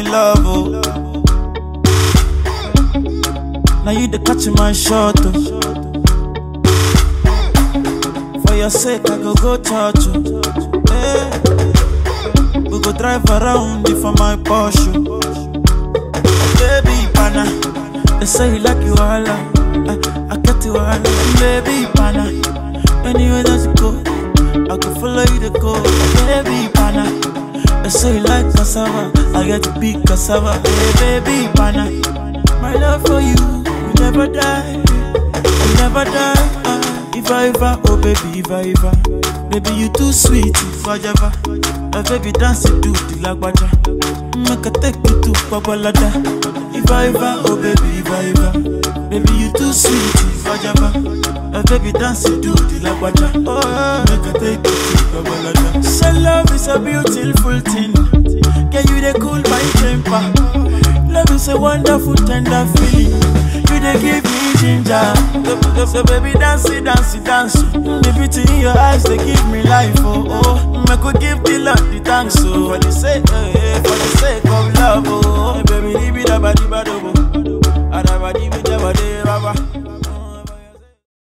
love, oh. Now you the catch my shot, oh. For your sake, I go go touch you. Hey. We go drive around you for my Porsche. Baby, pana. They say you like you all. I, I get you all. Baby, pana. Anywhere that you go, I can follow you to go. Baby, pana. They say you like cassava. I get to big cassava. Hey, baby, pana. My love for you, will never die. You never die. Ah, if I ever, oh baby, if I ever. Baby, you too sweet, if I ever. Oh baby, dance it to the lagwaja. Make I take you to Babalada. If I ever, oh baby, if I ever. Baby, you too sweet, if I ever. Oh baby, dance it to the lagwaja. Oh, yeah. make I take you to Babalada. So love is a beautiful thing. Can you they cool my temper? Love is a wonderful, tender feeling. You they give me ginger. So, so, so baby, dance it, dance it, dance it. The beauty in your eyes, they give me life. Oh, oh. Make we give the Lord the thanks. Oh, for the sake, eh, eh, for the sake of love. Oh,